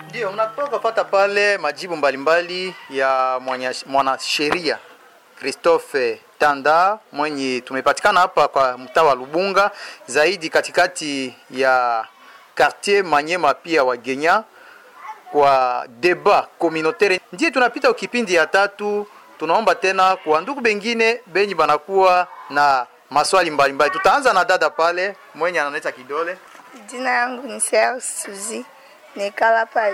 Ndio, mnatoka fata pale majibu mbalimbali ya mwanya- mwanasheria Christophe Tanda mwenye tumepatikana hapa kwa mtaa wa Lubunga, zaidi katikati ya quartier Manyema pia wa Genya kwa deba communautaire. Ndiye tunapita ukipindi ya tatu. Tunaomba tena kwa ndugu bengine benyi banakuwa na maswali mbalimbali. Tutaanza na dada pale mwenye analeta kidole. Jina yangu ni Sea Suzi, nekala pa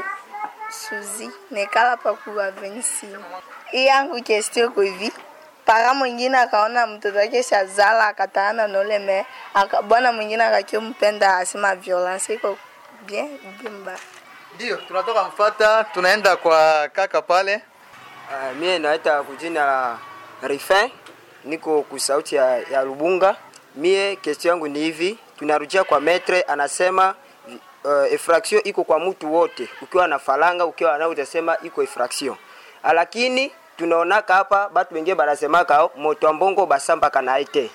Suzi, nekala pa kuwa vensi. Hii yangu kestio kwa hivi para mwingine akaona mtoto wake shazala akataana nole me aka, bwana mwingine akakio mpenda asema violence iko bien bien mbaya. Ndio, tunatoka mfata, tunaenda kwa kaka pale. Uh, mie naita kujina la Rifin, niko kusauti ya, ya Lubunga. Mie kesi yangu ni hivi, tunarudia kwa metre, anasema uh, infraction iko kwa mtu wote, ukiwa na falanga, ukiwa na utasema iko infraction, lakini tunaonaka hapa batu wengine banasemaka moto ambongo basamba kanaite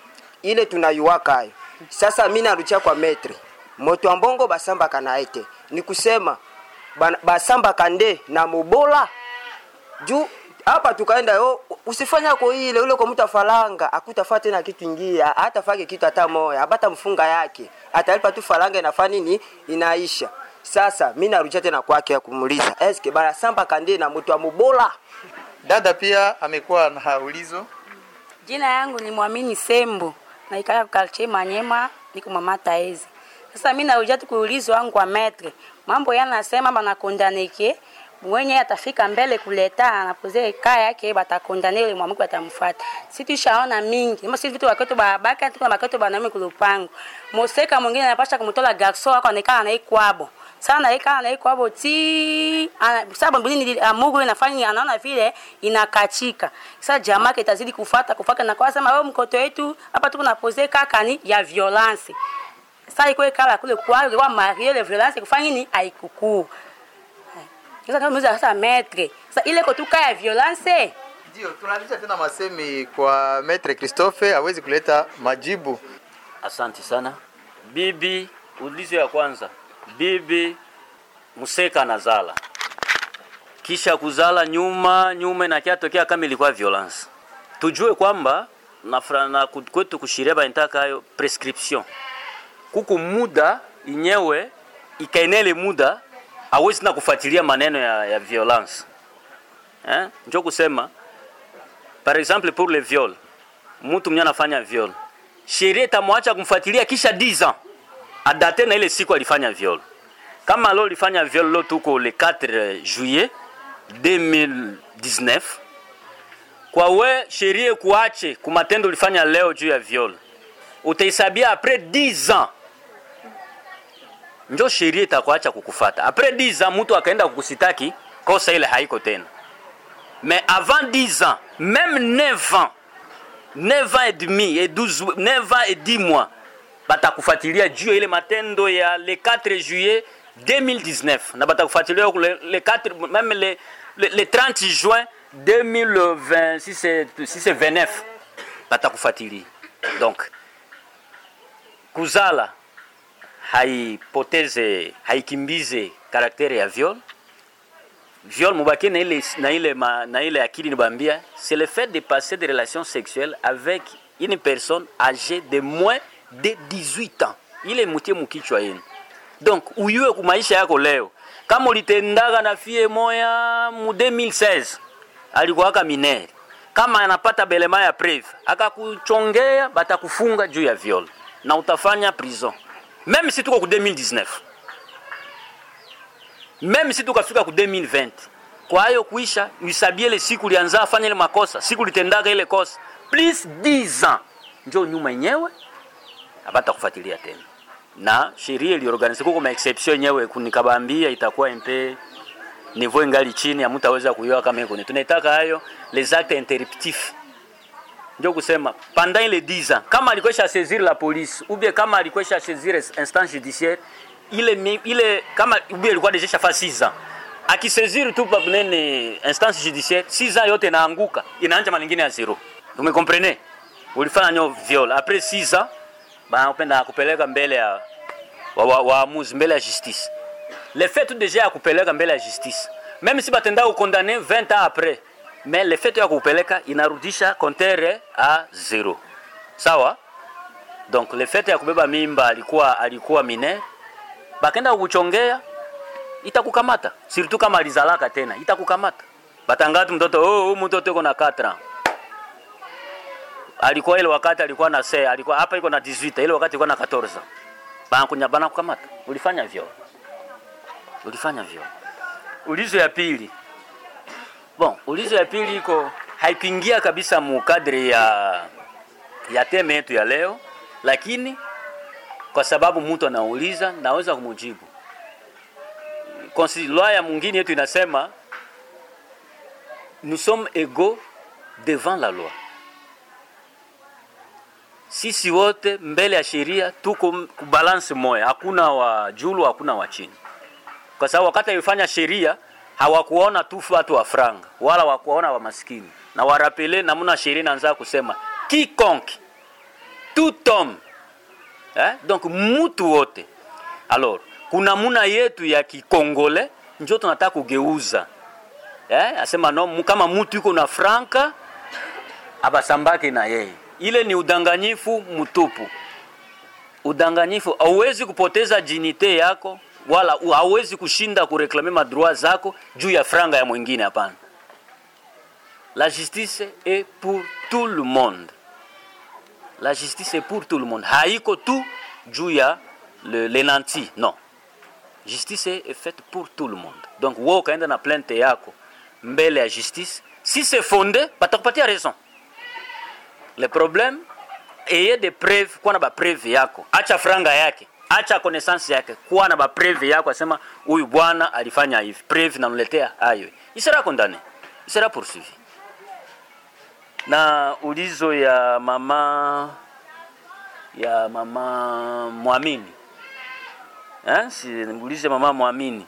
ile tunayuwaka hayo. Sasa mimi narudia kwa metre, moto ambongo basamba kanaite ni kusema bana- basamba kande na mubola juu hapa tukaenda yo usifanya ko ile ule kwa mtu afalanga akutafaa tena kitu ingia hata fake kitu hata moya abata mfunga yake atalipa tu falanga inafaa nini inaisha sasa mimi narudia tena kwake ya kumuliza eske bana samba kande na mtu amubola Dada pia amekuwa na ulizo. Jina yangu ni Mwamini Sembo, naikala kalche Manyema, niko mama Taezi. Sasa mimi narudia tu kuulizwa wangu kwa metre. Mambo yanasema bana kondaneke mwenye atafika mbele kuleta anapoze kaya yake batakondane ile mwamuko atamfuata. Sisi tushaona mingi. Mimi sisi vitu waketo babaka tuko na baketo banaume kulupango. Moseka mwingine anapasha kumtola garso wako anekana na ikwabo. Sana ikana na ikwabo ti ana- sababu mbili amugu inafanya anaona vile inakachika. Sasa jamaa yake itazidi kufuata kufuata na kwa sema wewe mkoto wetu hapa tuko na pose kaka ni ya violence. Sasa iko kala kule kwa kwa marie le violence kufanya nini haikukuu. Sasa kama mzee sasa maître. Sasa ile kotuka ya violence Ndio, tunarudisha tena masemi kwa Maitre Christophe awezi kuleta majibu. Asante sana bibi. Ulizo ya kwanza, bibi Museka anazala kisha kuzala nyuma nyuma na kiatokea kama ilikuwa violence, tujue kwamba na, fra- na ku- kwetu kushiria banitaka hayo prescription, kuku muda inyewe ikaenele muda awezi na kufuatilia maneno ya, ya violence eh? Njo kusema par exemple pour le viol, mtu mwenye anafanya viol sheria itamwacha kumfuatilia kisha 10 ans adate na ile siku alifanya viol. Kama leo alifanya viol leo tuko le 4 juillet 2019, kwa we sheria kuache kumatendo ulifanya leo juu ya viol, utaisabia après 10 ans njo sheria itakuacha kukufata. Après 10 ans mtu akaenda kukusitaki kosa ile haiko tena, mais avant 10 ans même 9 ans 9 ans et demi et 12 9 ans et 10 mois batakufuatilia juu ya ile matendo ya le 4 juillet 2019 na batakufuatilia huko le, le 4 même le, le, le 30 juin 2020 si c'est si c'est 29 batakufuatilia donc kuzala haipoteze haikimbize karakteri ya viol viol mubaki na ile na ile ma, na ile akili nibambia c'est le fait de passer des relations sexuelles avec une personne âgée de moins de 18 ans ile mutie mukichwa yenu donc uyue ku maisha yako leo kama ulitendaga na fie moya mu 2016 alikuwaka minere kama anapata belema ya preve akakuchongea batakufunga juu ya viol na utafanya prison même si tuko ku 2019 même si tukafika ku 2020 kwa hiyo kuisha uisabie ile siku ulianza fanya ile makosa siku ulitendaga ile kosa plus 10 ans njo nyuma yenyewe abata kufuatilia tena na sheria iliorganize kuko ma exception yenyewe kunikabambia itakuwa mpe niveau ingali chini hamtaweza kuiona kama iko tunaitaka hayo les actes interruptifs ndio kusema pendant ile 10 ans kama alikwesha saisir la police ou bien kama alikwesha saisir instance judiciaire ile mi- ile kama ou bien ilikuwa deja shafa 6 ans akisaisir tu pa nene instance judiciaire 6 ans yote inaanguka inaanja malingine ya zero umekomprene ulifanya nyo viol après 6 ans banapenda kupeleka mbele ya waamuzi wa, waamuzi mbele ya justice le fait tu déjà ya kupeleka mbele ya justice même si batenda kukondane 20 ans après mais le fait ya kupeleka inarudisha kontere a zero sawa donc le fait ya kubeba mimba alikuwa alikuwa mine bakenda kukuchongea itakukamata surtout kama alizalaka tena itakukamata batangati mtoto oh, huyu mtoto iko na 4 ans alikuwa ile wakati alikuwa na se alikuwa hapa iko na 18 ile wakati ilikuwa na 14 banakunya banakukamata ulifanya vyo ulifanya vyo ulizo ya pili bon ulizo ya pili iko haipingia kabisa mu kadri ya ya teme yetu ya leo lakini kwa sababu mtu anauliza naweza kumjibu loi ya mwingine yetu inasema nous sommes égaux devant la loi sisi wote mbele ya sheria tuko kubalansi moya, hakuna wa julu, hakuna wa chini, kwa sababu wakati alifanya sheria hawakuona tu watu wa franga wala wakuona wa maskini, na warapele namuna sheria inaanza kusema quiconque tout homme eh? donc mutu wote. Alors kuna muna yetu ya kikongole njo tunataka kugeuza eh? asema no, kama mutu yuko na franka abasambake na yeye ile ni udanganyifu mtupu. Udanganyifu, hauwezi kupoteza jinite yako wala hauwezi kushinda kureklame madroit zako juu ya franga ya mwingine. Hapana, la justice est pour tout le monde. La justice est pour tout le monde, haiko tu juu ya le, le nanti non. Justice est faite pour tout le monde. Donc wewe ukaenda na plainte yako mbele ya justice, si c'est fondé, batakupatia raison le problème eye de preuve kuwa na bapreve yako acha franga yake acha connaissance yake kuwa na bapreve yako asema huyu bwana alifanya hivi preve namletea hayo isera condamné isera poursuivi na ulizo ya mama ya mama mwamini eh? si ulizo ya mama mwamini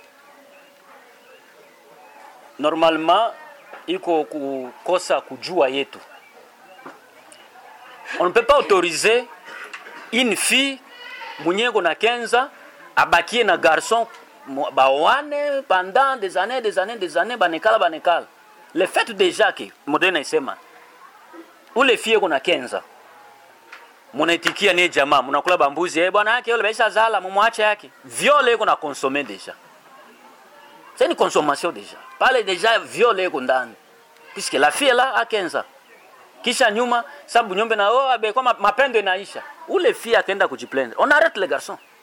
normalement iko kukosa kujua yetu on ne peut pas autoriser une fille mwenyeko na kenza abakie na garçon bawane pendant des années des années des années banekala banekala le fait déjà que moderne isema ule fie kuna kenza munaitikia ni jamaa munakula bambuzi eh bwana yake yule baisha zala mumwache yake viole iko na consommer déjà c'est une consommation déjà pale déjà viole iko ndani puisque la fille là a kenza kisha nyuma sababu nyombe na oh abe kwa mapendo inaisha ule fia akaenda kujiplendre on arrête les garçons